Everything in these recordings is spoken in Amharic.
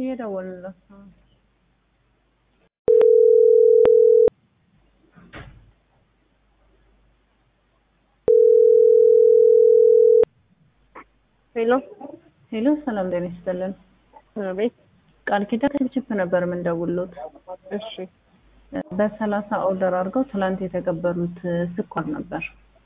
እየደወልንለት ነው። ሄሎ ሄሎ፣ ሰላም ጤና ይስጥልን። አቤት። ቃል ኪዳን ችፕ ነበር የምንደውሉት። እሺ በሰላሳ ኦርደር አድርገው ትላንት የተቀበሉት ስኳር ነበር።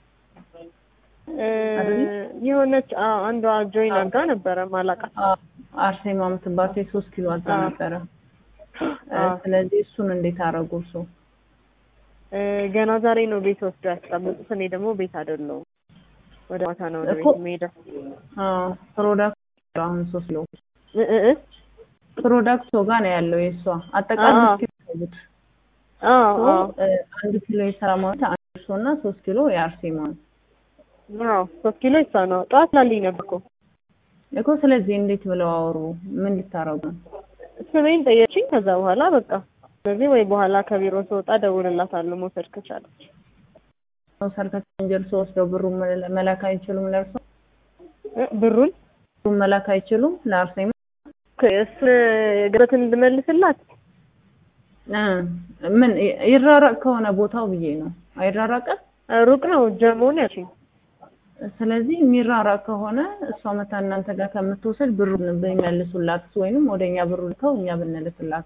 እ የሆነች አዎ፣ አንዷ ጆይን አድርጋ ነበረ ማላቃት። አ- አርሴማ የምትባል ሴት ሶስት ኪሎ አዛ አዎ። ነበረ። አዎ። ስለዚህ እሱን እንዴት አደረጉ? እሱ እ ገና ዛሬ ነው ቤት ወስዶ ያስቀምጡት። እኔ ደግሞ ቤት አይደለሁም። ወደ ማታ ነው ወደ እኮ ቤት የምሄደው። ፕሮዳክት አሁን ሶስት ኪሎ እ እ እ ፕሮዳክት ጋር ነው ያለው የእሷ አጠቃላይ አዎ። ኪሎ ያሉት አዎ ሶ፣ አዎ እ፣ አንድ ኪሎ የሰላማዊት አንድ እርሶ እና ሶስት ኪሎ የአርሴማ ነው አዎ ሶስት ኪሎ ይሳ ነው ጠዋት ላልኝ ነበር እኮ እኮ። ስለዚህ እንዴት ብለው አወሩ? ምን ልታረጉ ነው? ስሜን ጠየችኝ። ከዛ በኋላ በቃ ስለዚህ ወይ በኋላ ከቢሮ ስወጣ ደውልላታለሁ መውሰድ ከቻለች። ሰርከስ እንጀል ወስደው ብሩን መላ- መላክ አይችሉም? ለእርሶ እ ብሩን ብሩን መላክ አይችሉም? ለአርሴማ እሱን ግረትን እንድመልስላት እ፣ ምን ይራራቅ ከሆነ ቦታው ብዬ ነው። አይራራቅም። ሩቅ ነው ጀሞን ያልሽኝ። ስለዚህ የሚራራቅ ከሆነ እሷ መታ እናንተ ጋር ከምትወስድ ብሩን ቢመልሱላት ወይንም ወደኛ ብሩ ልከው እኛ ብንልክላት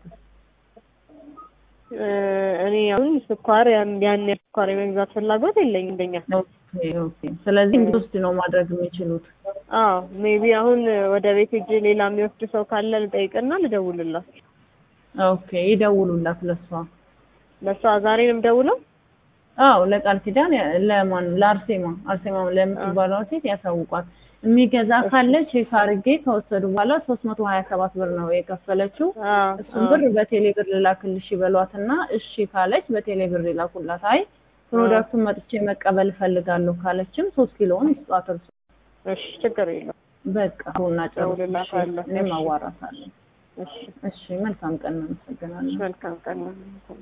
እ እኔ አሁን ስኳር ያን ያን ያህል ስኳር የመግዛት ፍላጎት የለኝም እንደኛ። ኦኬ ኦኬ። ስለዚህ እንድትወስድ ነው ማድረግ የሚችሉት። አዎ ሜቢ አሁን ወደ ቤት ሄጄ ሌላ የሚወስድ ሰው ካለ ልጠይቅና ልደውልላት። ኦኬ ይደውሉላት ለሷ። ለእሷ ዛሬ ነው የምደውለው። አዎ ለቃል ኪዳን ያ- ለማን ለአርሴማ አርሴማ ለምትባለው ሴት ያሳውቋት። የሚገዛ ካለ ቼክ አድርጌ ከወሰዱ በኋላ ሶስት መቶ ሀያ ሰባት ብር ነው የከፈለችው። አዎ እሱን ብር በቴሌ ብር ልላክልሽ ይበሏትና እሺ ካለች በቴሌ ብር ይላኩላት። አይ ፕሮዳክቱን መጥቼ መቀበል እፈልጋለሁ ካለችም ሶስት ኪሎውን ይስጧት። እርሱ እሺ ችግር የለውም። በቃ ቡና ጨርሱ። እደውልላታለሁ። እኔም እሺ። አዋራታለሁ። እሺ እሺ መልካም ቀን፣ እናመሰግናለን። መልካም ቀን ነው።